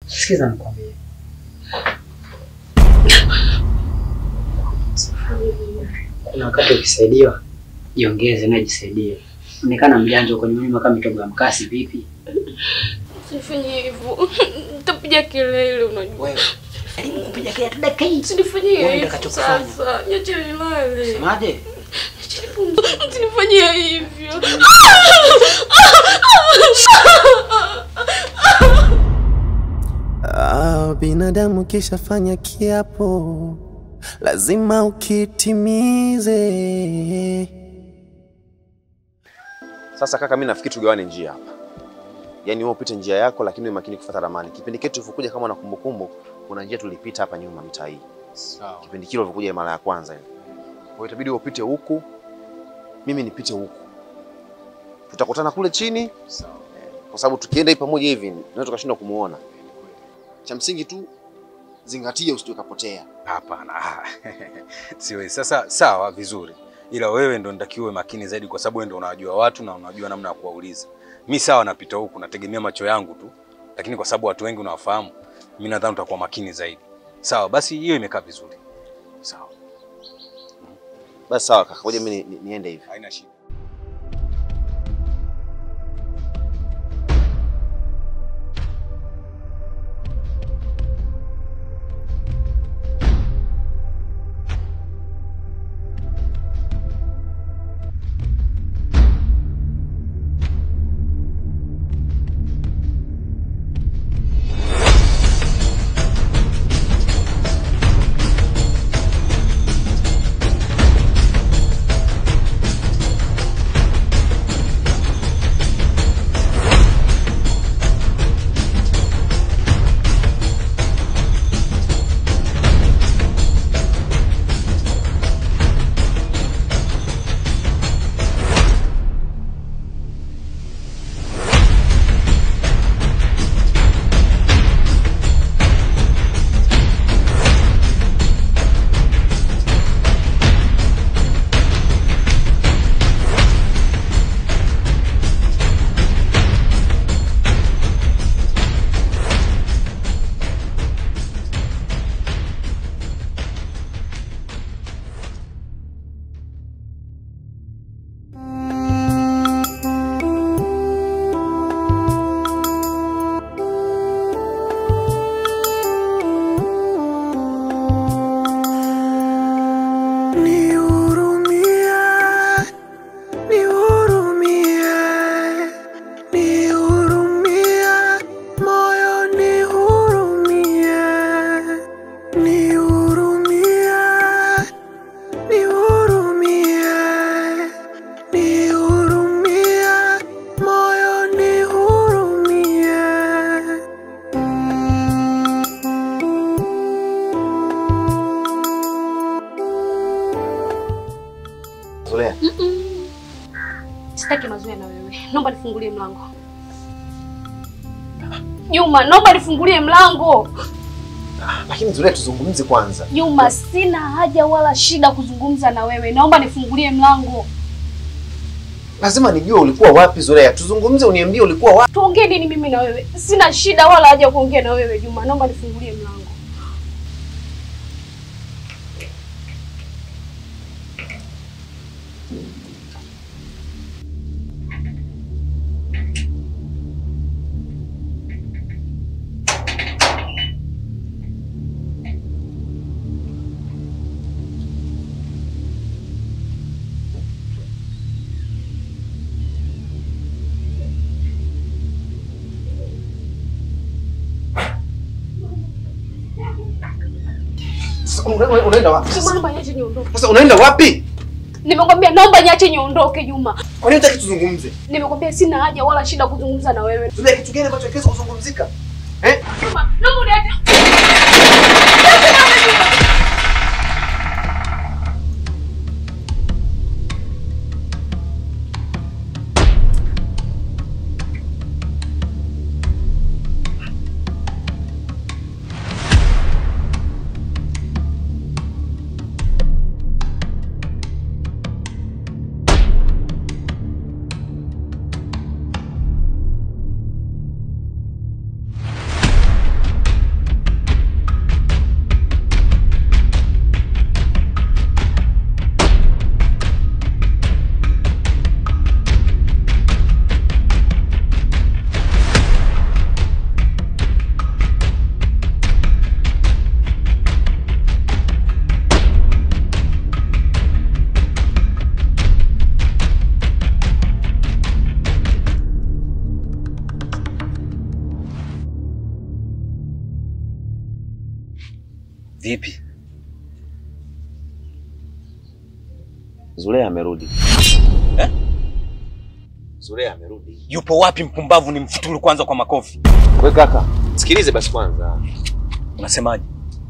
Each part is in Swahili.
Sikiza nikwambie. Kuna wakati ukisaidiwa jiongeze na jisaidie. Onekana mjanja uko nyuma kama mitogo ya mkasi vipi? Usifanye hivyo. Nitapiga kelele unajua. Wewe. Elimu kupiga kelele hata dakika hii. Usinifanyie Wewe hivyo utakachokifanya. sasa. Niache nilale. Semaje? Usinifanyie hivyo. Ah, binadamu kishafanya kiapo lazima ukitimize. Sasa kaka, mimi nafikiri tugawane njia hapa, yaani wewe upite njia yako, lakini uwe makini kufuata ramani. Kipindi kile tulivyokuja, kama na kumbukumbu, kuna njia tulipita hapa nyuma mitaa hii, Sawa. kipindi kile ulivyokuja mara ya kwanza ile. Kwa hiyo itabidi wewe upite huku, mimi nipite huku, tutakutana kule chini, Sawa. kwa sababu tukienda hii pamoja hivi tunaweza tukashindwa kumuona. Cha msingi tu zingatia, usije ukapotea. Hapana. ah, Siwezi. Sasa sawa, vizuri, ila wewe ndo nitakiwa uwe makini zaidi, kwa sababu wewe ndo unajua watu na unajua namna ya kuwauliza. Mi sawa, napita huku, nategemea macho yangu tu, lakini kwa sababu watu wengi unawafahamu, mi nadhani utakuwa makini zaidi. Sawa, basi hiyo imekaa vizuri. Sawa, Basi sawa kaka, ngoja mimi ni- ni- niende hivi. haina shida. Nihurumie, nihurumie, nihurumie, moyo nihurumie, nihurumie, nihurumie, nihurumie, moyo nihurumie. Zulea, Sitaki mazoea na wewe. Naomba nifungulie mlango. Juma, naomba nifungulie mlango. lakini Zulea, tuzungumze kwanza. Juma, sina haja wala shida kuzungumza na wewe. Naomba nifungulie mlango. Lazima nijue ulikuwa wapi Zulea, tuzungumze, uniambie ulikuwa wapi. Tuongee nini mimi na wewe? Sina shida wala haja kuongea na wewe Juma. Naomba nifungulie mlango. Sasa una- una- unaenda wapi? Juma, naomba niache niondoke. Sasa unaenda wapi? Nimekwambia naomba niache niondoke Juma. Kwa nini hutaki tuzungumze? Nimekwambia sina haja wala shida kuzungumza na wewe. Zulea, kitu gani ambacho hakiwezi kuzungumzika? Eh? Juma, naomba uniache. Vipi? Zulea amerudi. Eh? Zulea amerudi. Yupo wapi mpumbavu? Ni mfutulu kwanza kwa makofi. We kaka, sikilize basi kwanza. Unasemaje?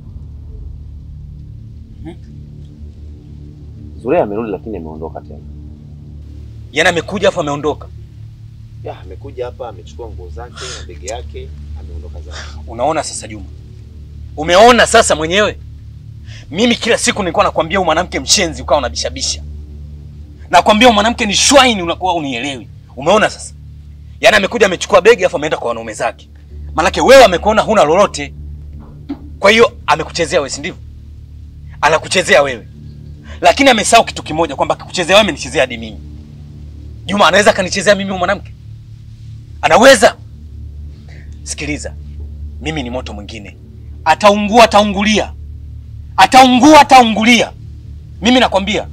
Zulea amerudi lakini ameondoka tena. Yaani amekuja afu ameondoka. Ya, amekuja hapa amechukua nguo zake na begi yake, ameondoka zake. Unaona sasa Juma, umeona sasa mwenyewe. Mimi kila siku nilikuwa nakwambia huyu mwanamke mshenzi, ukawa unabishabisha. Nakwambia huyu mwanamke ni shwaini, unakuwa unielewi. Umeona sasa, yaani amekuja amechukua begi afu ameenda kwa wanaume zake. Maanake wewe amekuona huna lolote, kwa hiyo amekuchezea wewe, si ndivyo? Anakuchezea wewe, lakini amesahau kitu kimoja, kwamba akikuchezea wewe amenichezea hadi mimi. Juma anaweza akanichezea mimi huyu mwanamke? Anaweza? Sikiliza, mimi ni moto mwingine, ataungua, ataungulia, ataungua, ataungulia. Mimi nakwambia.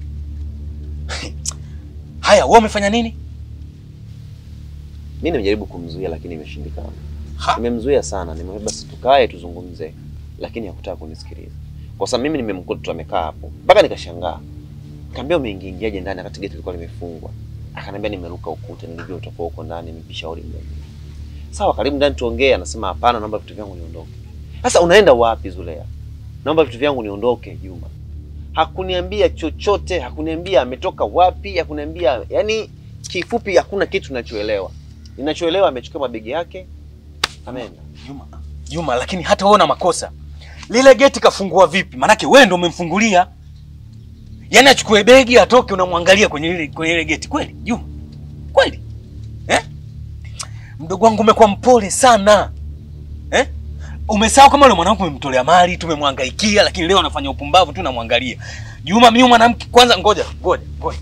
Haya, wewe umefanya nini? Mimi nimejaribu kumzuia lakini imeshindikana. Ha. Nimemzuia sana, nimemwambia basi tukae tuzungumze, lakini hakutaka kunisikiliza. Kwa sababu mimi nimemkuta tu amekaa hapo, mpaka nikashangaa. Nikamwambia umeingiaje ndani wakati geti lilikuwa limefungwa? Akaniambia nimeruka ukuta, nilijua utakuwa huko ndani, nimepishauri mdomo. Sawa, karibu ndani tuongee. Anasema hapana, naomba vitu vyangu niondoke. Sasa unaenda wapi Zulea? Naomba vitu vyangu niondoke, Juma. Hakuniambia chochote, hakuniambia ametoka wapi, hakuniambia yani, kifupi hakuna kitu ninachoelewa. Ninachoelewa amechukua mabegi yake, ameenda. Juma, Juma, lakini hata wewe una makosa. Lile geti kafungua vipi? Maanake wewe ndio umemfungulia. Yaani achukue begi atoke, unamwangalia kwenye ile kwenye ile geti kweli? Juma, kweli eh? Mdogo wangu umekuwa mpole sana eh? Umesahau kama yule mwanamke umemtolea mali, tumemwangaikia, lakini leo anafanya upumbavu tu, namwangalia. Juma, mimi mwanamke kwanza, ngoja ngoja ngoja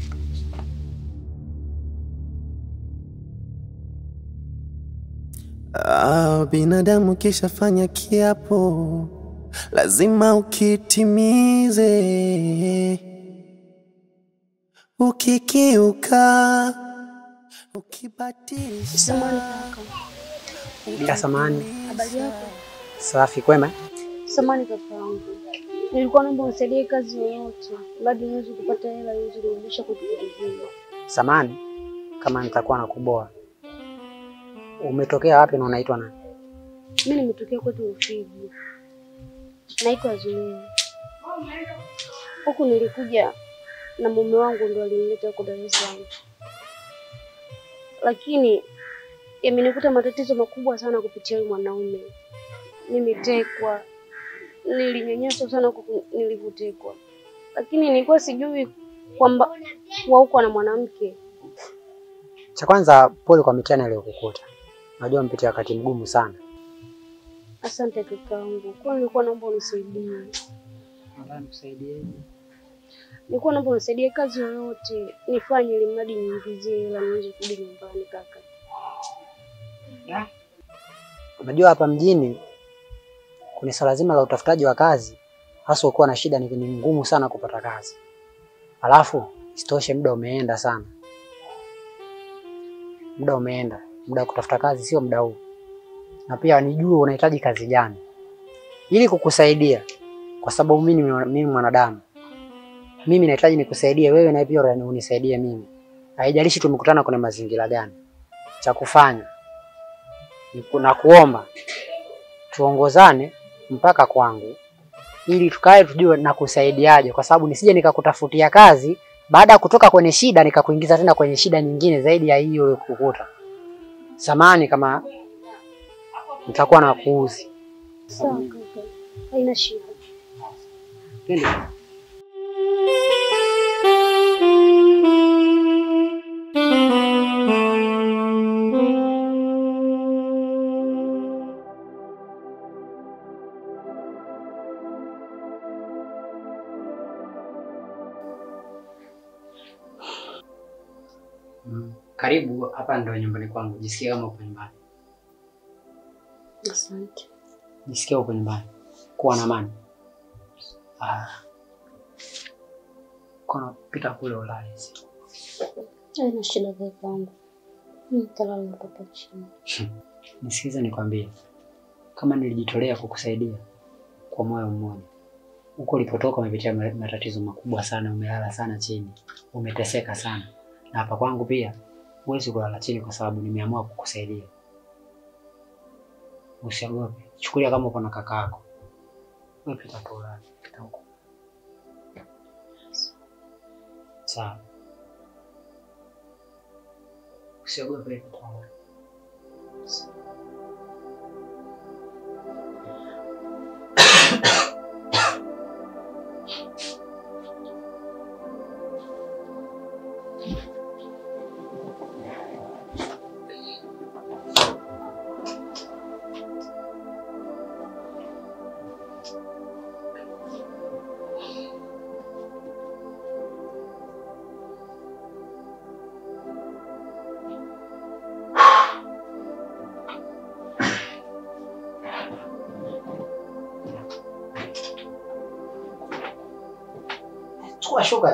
Ah, binadamu kishafanya kiapo lazima ukitimize. Ukikiuka, ukibatilisha Samahani kaka. Bila samani. Habari yako? Safi kwema? Samahani kaka yangu. Nilikuwa naomba unisaidie kazi yoyote, bado niweze kupata hela niweze kurudisha kwetu kijijini. Samani kama nitakuwa nakuboa. Umetokea wapi na unaitwa nani? Mimi nimetokea kwetu Rufiji. Naitwa Zulea. Huku nilikuja na mume wangu ndo alinileta huko Dar es Salaam. Lakini yamenikuta matatizo makubwa sana kupitia huyu mwanaume. Nimetekwa, nilinyanyaswa sana huku nilivyotekwa, lakini nilikuwa sijui kwamba kuwa huko na mwanamke. Cha kwanza pole kwa mitihani aliyokukuta. Najua mpitia wakati mgumu sana. Asante kakaangu, kwa nilikuwa naomba unisaidie. Nadhani kusaidia. Nilikuwa naomba unisaidie kazi yoyote nifanye, ili mradi niingizie hela niweze kurudi nyumbani kaka. Unajua hapa mjini kuna swala zima la utafutaji wa kazi, hasa ukiwa na shida, ni ni ngumu sana kupata kazi. Alafu isitoshe muda umeenda sana, muda umeenda, muda wa kutafuta kazi sio muda huu, na pia nijue unahitaji kazi gani ili kukusaidia, kwa sababu mimi ni mimi mwanadamu, mimi nahitaji nikusaidie wewe, na pia unisaidie mimi. Haijalishi tumekutana kwenye mazingira gani, cha kufanya na kuomba tuongozane mpaka kwangu ili tukae tujue na kusaidiaje, kwa sababu nisije nikakutafutia kazi baada ya kutoka kwenye shida nikakuingiza tena kwenye shida nyingine zaidi ya hiyo ulikukuta. Samani kama nitakuwa na kuuzi. Sawa kaka, haina shida. Twende. Mm. Karibu hapa ndo nyumbani kwangu. Jisikia kama uko nyumbani. Asante. Jisikia uko nyumbani. Kuwa na amani. Ah. Kono pita kule ulale. Haina shida kakaangu, mimi nitalala hapa chini. Nisikize nikwambie. Kama nilijitolea kukusaidia, kwa moyo mmoja. Huko ulipotoka umepitia ma- matatizo makubwa sana, umelala sana chini, umeteseka sana, na hapa kwangu pia huwezi kulala chini kwa sababu nimeamua kukusaidia. Usiogope, chukulia kama uko na kaka yako. Wewe pita tu ulale, pita huko. Sawa. Usiogope, pita ulale. Chukua shuka.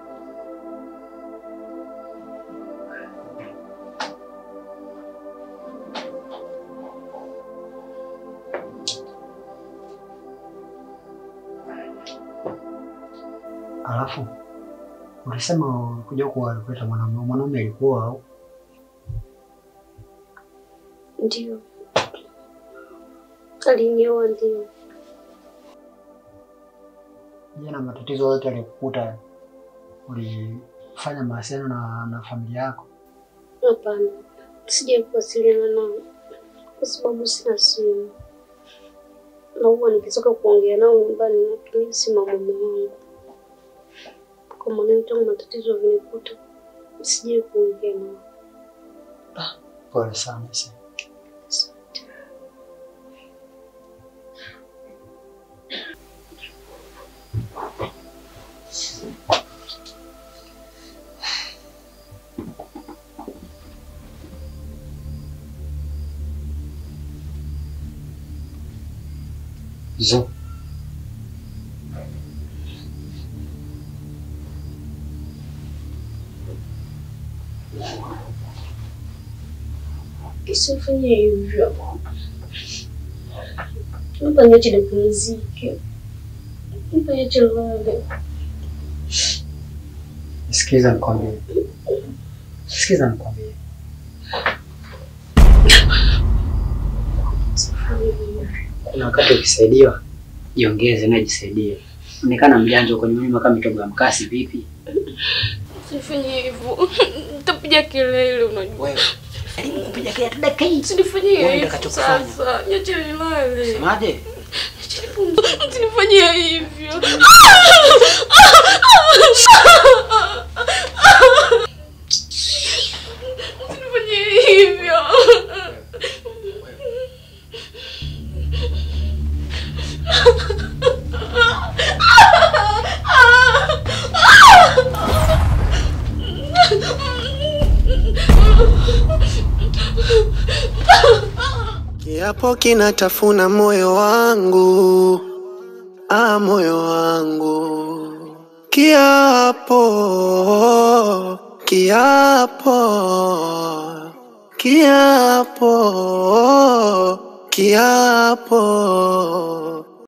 Alafu ulisema kuja kuwa kuleta mwanaume, mwanaume alikuwa au? Ndio. Alinioa ndio. Je, na matatizo yote yalikukuta ulifanya mawasiliano na, na familia yako? Hapana. Sijai kuwasiliana nao kwa sababu sina simu. Na huwa nikitoka kuongea nao nyumbani natumia simu ya mume wangu. Kwa maana tangu matatizo vinikuta sijai kuongea nao. Pole sana sana. Asante. Zo. Usifanye hivyo. Naomba niache nipumzike. Naomba niache nilale. Sikiza nikwambie. Sikiza nikwambie. Usifanye hivyo. Kuna wakati ukisaidiwa jiongeze na jisaidia. Onekana mjanja uko nyuma kama mitobo ya mkasi vipi? Usifanye hivyo. Nitapiga kelele unajua. Wewe. Elimu kupiga kelele hata dakika hii. Usinifanyie Wewe hivyo utakachokifanya. sasa. Niache nilale. Semaje? Usinifanyie hivyo. Usinifanyie hivyo. Kiapo kinatafuna moyo wangu, ah, moyo wangu. Kiapo, kiapo, kiapo, kiapo.